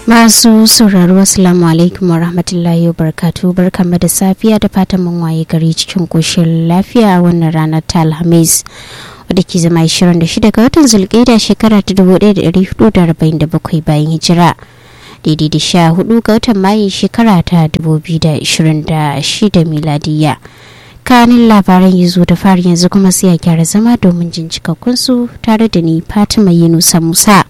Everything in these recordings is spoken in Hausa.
Masu sauraro Assalamu alaikum wa rahmatullahi wa barakatu barkanmu da safiya da fatan mun waye gari cikin koshin lafiya a wannan ranar ta Alhamis wadda ke zama 26 ga watan Zulqa'ida shekara ta 1447 bayan hijira. Daidai da sha hudu ga watan Mayu shekara ta 2026 miladiyya. kanin labaran ya zo da fari yanzu kuma sai a gyara zama domin jin cikakkunsu tare da ni Fatima Yunusa Musa.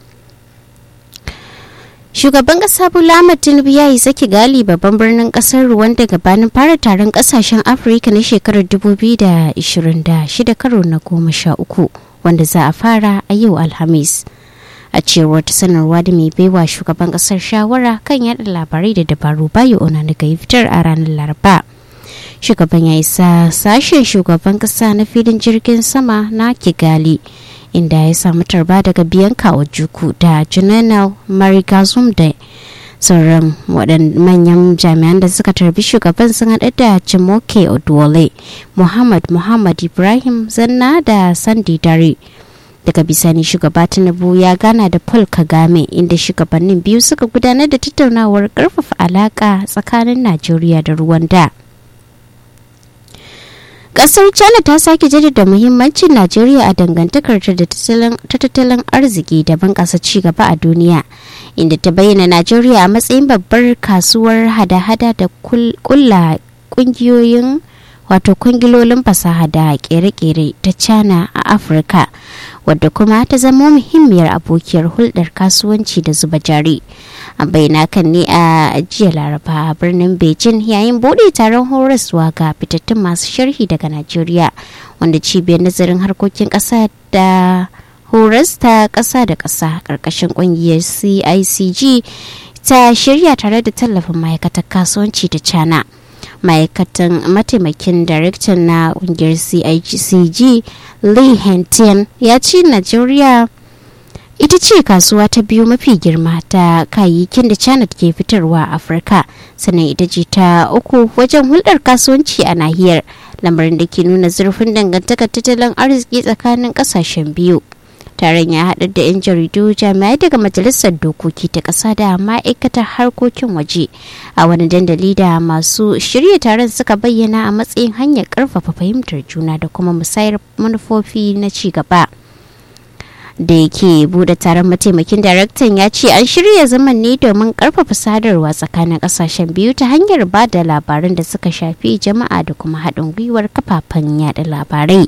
shugaban kasa bola ahmad tinubu ya yi saki gali babban birnin kasar rwanda gabanin fara taron kasashen afirka na shekarar 2026 karo na goma sha uku wanda za a fara a yau alhamis a cewar ta sanarwa da mai baiwa shugaban kasar shawara kan yada labarai da dabaru bayo ona daga fitar a ranar laraba shugaban ya isa sashen shugaban kasa na filin jirgin sama na kigali inda ya samu tarba daga biyanka juku da jananal marigazum da sauran waɗannan manyan jami'an da suka tarbi shugaban sun haɗa da jimoke odwole muhammad muhammad ibrahim zanna da sandi dare daga bisani shugaba tinubu ya gana da paul kagame inda shugabannin biyu suka gudanar da tattaunawar ƙarfafa alaƙa tsakanin najeriya da rwanda. kasar china ta sake jaddada muhimmancin najeriya a dangantakar ta tattalin arziki da bunƙasa cigaba a duniya inda ta bayyana najeriya a matsayin babbar kasuwar hada-hada da kulla kungiyoyin wato kwangilolin fasaha da kere-kere ta china a afirka wadda kuma ta zama muhimmiyar abokiyar hulɗar kasuwanci da zuba jari a bayyana kan ne a jiya laraba a birnin beijing yayin bude taron horaswa ga fitattun masu sharhi daga najeriya wanda cibiyar nazarin harkokin ƙasa da horas ta ƙasa da ƙasa ƙarƙashin ƙungiyar cicg ta shirya tare da tallafin ma'aikatar kasuwanci da china ma'aikatan mataimakin daraktan na kungiyar cicg lee hentian ya ce najeriya ita ce kasuwa ta biyu mafi girma ta kayayyakin da china ke fitarwa a afirka sannan ita ce ta uku wajen hulɗar kasuwanci a nahiyar lamarin da ke nuna zurfin dangantakar tattalin arziki tsakanin ƙasashen biyu taron ya haɗa da 'yan jaridu jami'ai daga majalisar dokoki ta ƙasa da ma'aikatar harkokin waje a wani dandali da masu shirya taron suka bayyana a matsayin hanyar ƙarfafa fahimtar juna da kuma musayar manufofi na ci gaba da yake bude taron mataimakin daraktan ya ce an shirya zaman ne domin ƙarfafa sadarwa tsakanin ƙasashen biyu ta hanyar ba da labaran da suka shafi jama'a da kuma haɗin gwiwar kafafen yada labarai.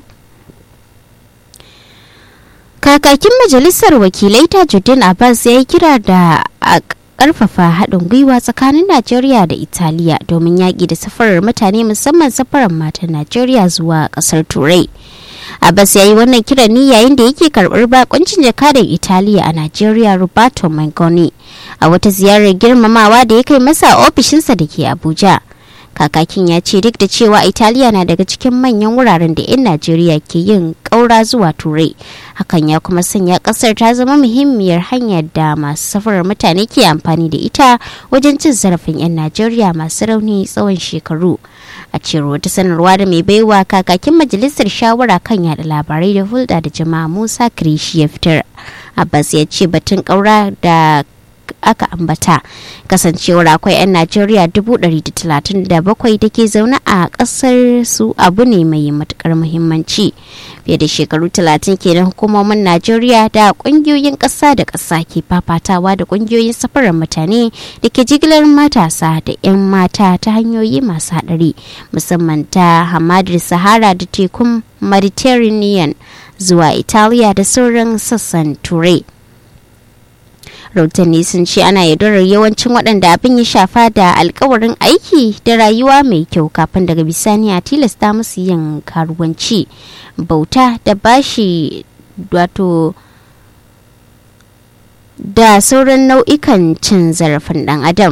kakakin majalisar wakilai tajuddin abbas ya yi kira da a karfafa haɗin gwiwa tsakanin najeriya da italiya domin yaƙi da safarar mutane musamman safarar matan najeriya zuwa ƙasar turai abbas ya yi wannan kiran ne yayin da yake karɓar bakuncin jakadan italiya a najeriya roberto mangoni a wata ziyarar girmamawa da ya kai masa ofishinsa da ke abuja kakakin ya ce duk da cewa italiya na daga cikin manyan wuraren da 'yan najeriya ke yin ƙaura zuwa turai hakan ya kuma sanya ƙasar ta zama muhimmiyar hanyar da masu safarar mutane ke amfani da ita wajen cin zarafin 'yan najeriya masu rauni tsawon shekaru a cewar wata sanarwa da mai baiwa kakakin majalisar shawara kan yada labarai da hulɗa da jama'a musa kirishi ya fitar abbas ya ce batun ƙaura da aka ambata kasancewar akwai 'yan najeriya 137 da ke zaune a kasar su abu ne mai matukar muhimmanci fiye da shekaru 30 kenan hukumomin najeriya da kungiyoyin kasa da kasa ke fafatawa da kungiyoyin safarar mutane da ke jigilar matasa da 'yan mata ta hanyoyi masu hadari musamman ta hamadar sahara da tekun mediterranean zuwa italiya da sauran sassan turai rahotanni sun ce ana yaudarar yawancin waɗanda abin ya shafa da alkawarin aiki da rayuwa mai kyau kafin daga bisani a tilasta musu yin karuwanci bauta da bashi wato da sauran nau'ikan cin zarafin ɗan adam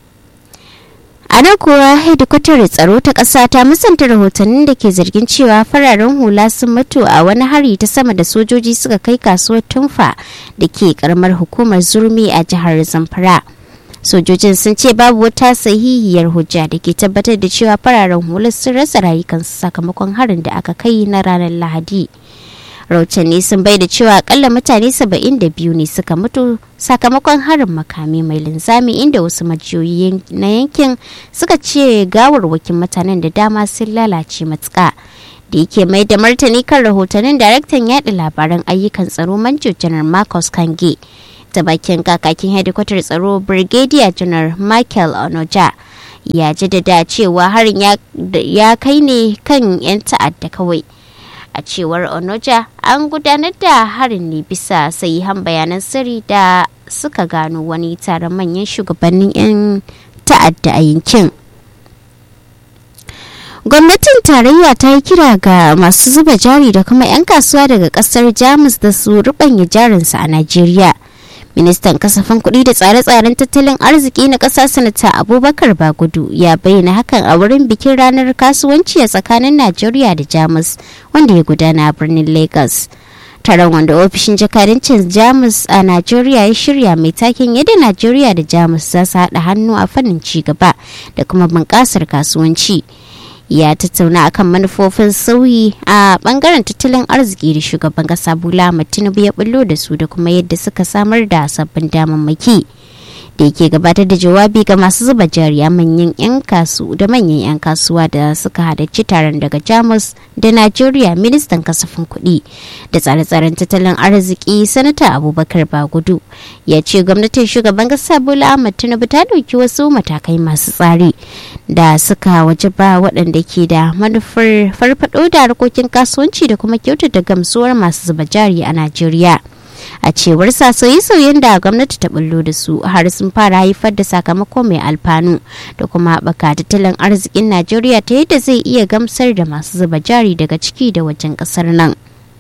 a nan kuwa hedikwatar tsaro ta ƙasa ta musanta rahotannin da ke zargin cewa fararen hula sun mutu a wani hari ta sama da sojoji suka kai kasuwar tumfa da ke karamar hukumar zurmi a jihar zamfara sojojin sun ce babu wata sahihiyar hujja da ke tabbatar da cewa fararen hula sun rasa rayukansu sakamakon harin da aka kai na ranar lahadi rahotanni sun bai da cewa akalla mutane 72 ne suka mutu sakamakon harin makami mai linzami inda wasu majiyoyi na yankin suka ce gawarwakin mutanen da dama sun lalace matuka da yake mai da martani kan rahotannin daraktan yaɗa labaran ayyukan tsaro manjo janar marcus kange ta bakin kakakin hedikwatar tsaro brigadier janar michael onoja ya jaddada cewa harin ya kai ne kan 'yan ta'adda kawai a cewar onoja an gudanar da harin ne bisa sahihan bayanan sirri da suka gano wani taron manyan shugabannin 'yan ta'adda a yankin gwamnatin tarayya ta yi kira ga masu zuba jari da kuma 'yan kasuwa daga kasar jamus da su rubanya jarinsu a najeriya ministan kasafin kuɗi da tsare-tsaren tattalin arziki na ƙasa sanata abubakar bagudu ya bayyana hakan a wurin bikin ranar kasuwanci a tsakanin najeriya da jamus wanda ya gudana a birnin lagos taron wanda ofishin jakadancin jamus a najeriya ya shirya mai taken yadda najeriya da jamus za su haɗa hannu a fannin ci gaba da kuma bunƙasar kasuwanci ya tattauna akan manufofin sauyi a bangaren tattalin arziki da shugaban kasa bola tinubu ya bullo da su da kuma yadda suka samar da sabbin damammaki da yake gabatar da jawabi ga masu zuba jari a manyan 'yan kasu da manyan 'yan kasuwa da suka halarci taron daga jamus da najeriya ministan kasafin kuɗi da tsare-tsaren tattalin arziki sanata abubakar bagudu ya ce gwamnatin shugaban kasa bola ahmad tinubu ta ɗauki wasu matakai masu tsari da suka wajaba waɗanda ke da manufar farfaɗo da harkokin kasuwanci da kuma kyautata gamsuwar masu zuba jari a najeriya a cewar sa sauye-sauyen da gwamnati ta bullo da su har sun fara haifar da sakamako mai alfanu da kuma haɓaka tattalin arzikin najeriya ta yadda zai iya gamsar da masu zuba jari daga ciki da wajen ƙasar nan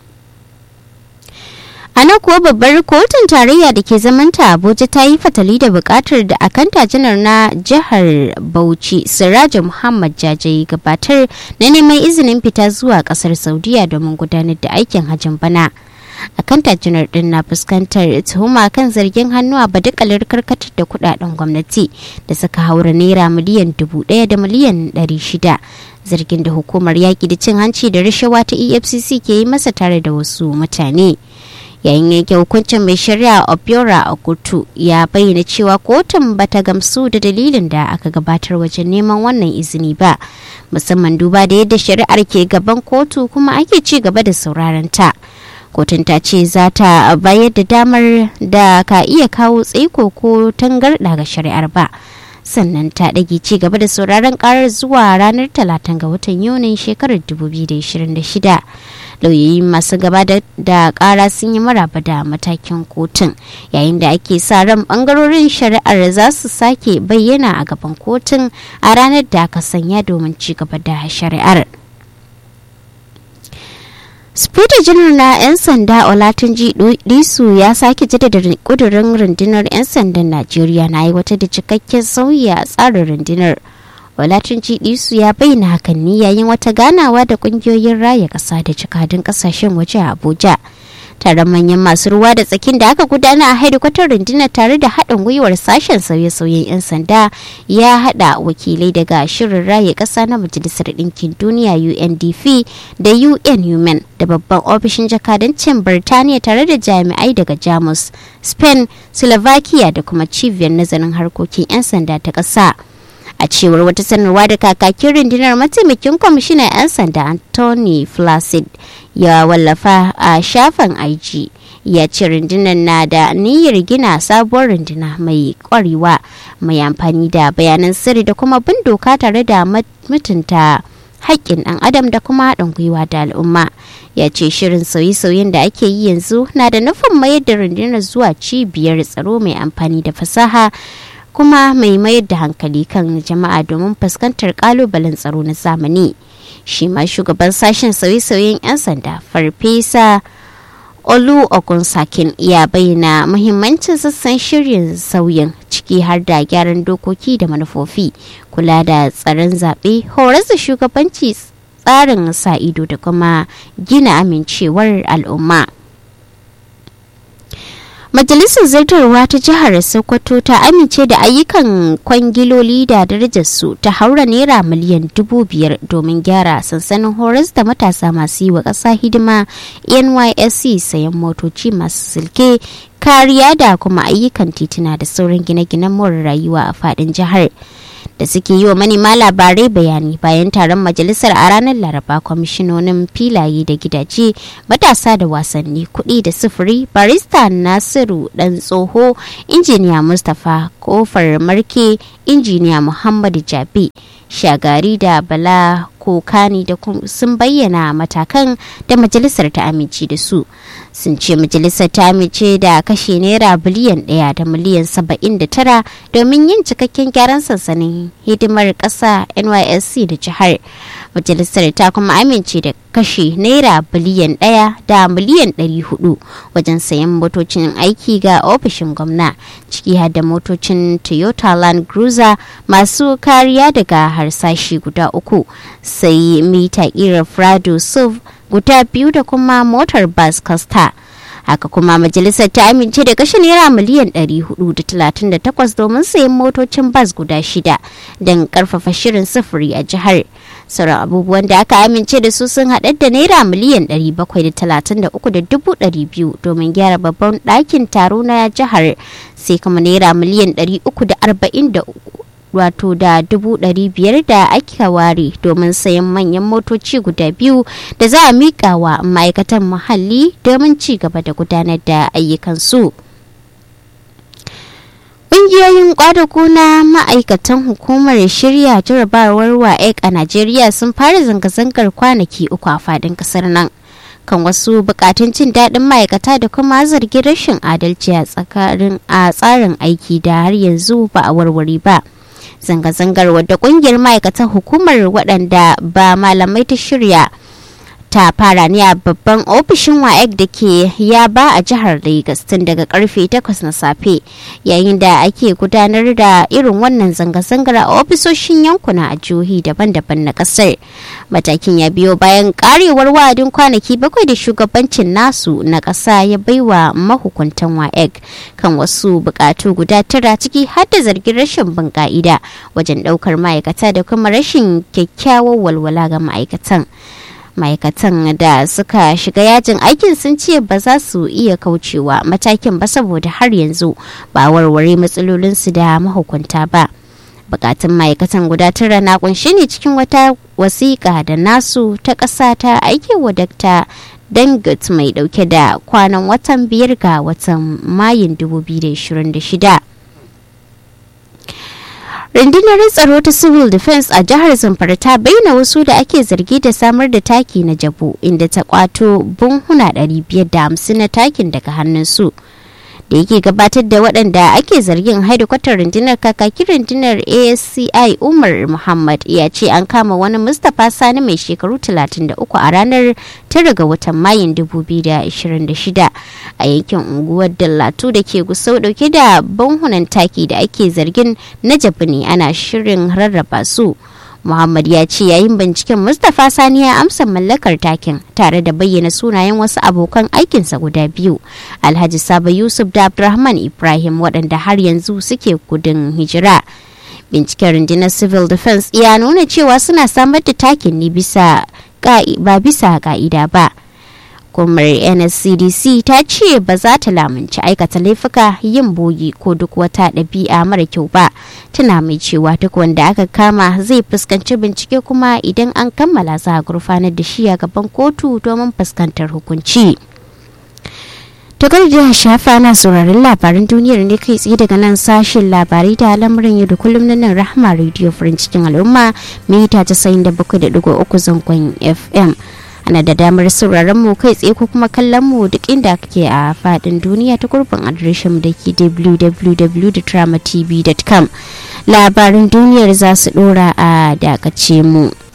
a nan kuwa babbar kotun tarayya da ke zamanta abuja ta yi fatali da bukatar da akanta janar na jihar bauchi siraja muhammad jajayi gabatar na neman izinin fita zuwa kasar saudiya domin gudanar da aikin hajjin bana akanta janar din na fuskantar tuhuma kan zargin hannu a badakalar karkatar da kudaden gwamnati da suka haura naira miliyan dubu daya da miliyan dari shida zargin da hukumar yaƙi da cin hanci da rashawa ta efcc ke yi masa tare da wasu mutane yayin yanke hukuncin mai shari'a obiora a kotu ya bayyana cewa kotun bata gamsu da dalilin da aka gabatar wajen neman wannan izini ba musamman duba da yadda shari'ar ke gaban kotu kuma ake ci gaba da sauraron ta kotun ta ce za ta bayar da damar da ka iya kawo tsaiko ko tangarɗa ga shari'ar ba sannan ta ɗage ci gaba da sauraron karar zuwa ranar talatin ga watan yunin shekarar 2026 lauyoyi masu gaba da kara sun yi maraba da matakin kotun yayin da ake sa ran bangarorin shari'ar za su sake bayyana a gaban kotun a ranar da aka sanya domin ci gaba da shari'ar Spita janar na 'yan sanda Olatunji Disu ya sake jaddada kudurin rundunar 'yan sandan Najeriya na aiwatar da cikakken sauyi a tsarin rundunar. Olatunji Disu ya bayyana hakan ne yayin wata ganawa da kungiyoyin raya ƙasa da cikadun ƙasashen waje a Abuja. Taron manyan masu ruwa da tsakin da aka gudana a hedikwatar rundunar tare da haɗin gwiwar sashen sauye-sauyen 'yan sanda ya haɗa wakilai daga shirin raye ƙasa na Majalisar Ɗinkin Duniya UNDP da UN Human da babban ofishin jakadancin Birtaniya tare da jami'ai daga Jamus, Spain, Slovakia da kuma cibiyar nazarin harkokin 'yan sanda ta ƙasa. a cewar wata sanarwa da kakakin rundunar mataimakin kwamishinan 'yan sanda anthony flacid ya wallafa a shafin IG ya ce rundunar na da niyyar gina sabuwar runduna mai kwarewa mai amfani da bayanan sirri da kuma bin doka tare da mutunta haƙƙin ɗan adam da kuma haɗin gwiwa da al'umma ya ce shirin sauye-sauyen da ake yi yanzu na da nufin mayar da rundunar zuwa cibiyar tsaro mai amfani da fasaha kuma mai mayar da hankali kan jama'a domin fuskantar kalubalen tsaro na zamani shi ma shugaban sashen sauye-sauyen 'yan sanda farfesa olu ogunsakin ya bayyana muhimmancin sassan shirin sauyin ciki har da gyaran dokoki da manufofi kula da tsaron zaɓe horar da shugabanci tsarin sa ido da kuma gina amincewar al'umma Majalisar Zartarwa ta jihar Sokoto ta amince da ayyukan kwangiloli da darajarsu ta haura naira miliyan dubu biyar domin gyara sansanin horas da matasa masu yi wa ƙasa hidima NYSC sayan motoci masu silke kariya da kuma ayyukan tituna da sauran gine-ginen more rayuwa a faɗin jihar. da suke yi wa manema labarai bayani bayan taron majalisar a ranar laraba kwamishinonin filaye da gidaje matasa da wasanni kuɗi da sufuri barista nasiru dan tsoho injiniya mustapha kofar marke injiniya muhammadu jabi shagari da bala kokani da sun bayyana matakan da majalisar ta amince da su sun ce majalisar ta amince da kashe naira biliyan ɗaya da miliyan saba'in da tara domin yin cikakken gyaran sansanin hidimar ƙasa nysc da jihar majalisar ta kuma amince da kashe naira biliyan ɗaya da miliyan ɗari hudu wajen sayan motocin aiki ga ofishin gwamna ciki har da motocin toyota land cruiser masu kariya daga harsashi guda uku sai mita ƙirar prado suv guda biyu da kuma motar bus costa haka kuma majalisar ta amince da kashe naira miliyan 438 domin sayan motocin bas guda shida don karfafa shirin sufuri a jihar sauran abubuwan da aka amince da su sun haɗar da naira miliyan 733,200 domin gyara babban ɗakin taro na jihar sai kuma naira miliyan 343 wato da dubu ɗari biyar da aka ware domin sayan manyan motoci guda biyu da za a miƙa wa ma'aikatan muhalli domin ci gaba da gudanar da ayyukansu. Ƙungiyoyin ƙwadago na ma'aikatan hukumar shirya jarabawar WAEC a Najeriya sun fara zanga-zangar kwanaki uku a faɗin ƙasar nan. kan wasu bukatun jin daɗin ma'aikata da kuma zargin rashin adalci a tsarin aiki da har yanzu ba a warware ba. zanga-zangar wadda kungiyar ma'aikatan hukumar waɗanda ba malamai ta shirya ta fara ne a babban ofishin waec da ke yaba a jihar lagos tun daga karfe 8 na safe yayin da ake gudanar da irin wannan zanga-zangar a ofisoshin yankuna a jihohi daban-daban na kasar matakin ya biyo bayan karewar wa'adin kwanaki bakwai da shugabancin nasu na ƙasa ya baiwa mahukuntan waec kan wasu bukatu guda tara ciki har da zargin rashin bin ka'ida wajen ɗaukar ma'aikata da kuma rashin kyakkyawar walwala ga ma'aikatan ma'aikatan da suka shiga yajin aikin sun ce ba za su iya kaucewa matakin ba saboda har yanzu ba warware matsalolinsu da mahukunta ba bukatun ma'aikatan guda tara na kunshi ne cikin wata wasiƙa da nasu ta ƙasa ta aiki wa dakta dangut mai dauke da kwanan watan biyar ga watan mayun 2026 rundunar tsaro ta civil defense a jihar zamfara ta bayyana wasu da ake zargi da samar da taki na jabu inda ta kwato bunhuna 550 na takin daga hannunsu da yake gabatar da waɗanda ake zargin haidukwatar rundunar kakakin rundunar asci umar muhammad ya ce an kama wani mustapha sani mai shekaru 33 a ranar 9 ga watan mayun 2026 a yankin unguwar dallatu da ke gusau dauke da banhunan taki da ake zargin na jabi ne ana shirin rarraba su Muhammad ya ce yayin binciken Mustapha Sani ya amsa mallakar takin tare da bayyana sunayen wasu abokan aikinsa guda biyu, Alhaji Saba Yusuf da Abdulrahman Ibrahim waɗanda har yanzu suke gudun hijira. Binciken rundunar Civil Defense ya nuna cewa suna samar da takin ne bisa ba bisa ka'ida ba. hukumar nscdc ta ce ba za ta lamunci aikata laifuka yin bogi ko duk wata ɗabi'a mara kyau ba tana mai cewa duk wanda aka kama zai fuskanci bincike kuma idan an kammala za a gurfanar da shi a gaban kotu domin fuskantar hukunci Tukar da shafa na sauraron labaran duniyar ne kai tsaye daga nan sashen labarai da lamarin yau da kullum na nan rahama radio farin cikin al'umma mita 97.3 zangon fm ana da damar sauraron mu kai tsaye ko kuma kallon mu duk inda kake a fadin duniya ta gurbin adireshin da ke www.dramatv.com labarin duniyar za su dora a dakace mu.